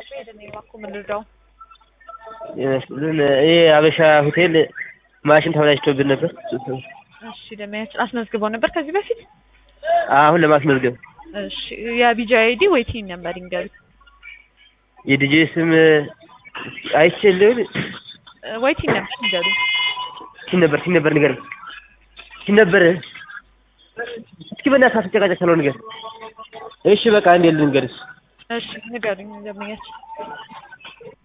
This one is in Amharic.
ሄደን እባክዎ ምን ልርዳው? ይመስልን ይሄ አበሻ ሆቴል ማሽን ተበላሽቶብን ነበር። እሺ ደንበኛችን አስመዝግበው ነበር ከዚህ በፊት? አሁን ለማስመዝገብ እሺ የቢጂ አይዲ ወይ ቲን ነበር ይንገሩ። የዲጄ ስም አይቼ ልል ወይ ቲን ነበር ይንገሩ። ቲን ነበር ቲን ነበር ንገር ቲን ነበር እስኪ በእናትህ አትጨቃጨቅ ስለው ንገር። እሺ በቃ እንዴ ልንገርሽ እሺ ንገሩኝ ደንበኛችን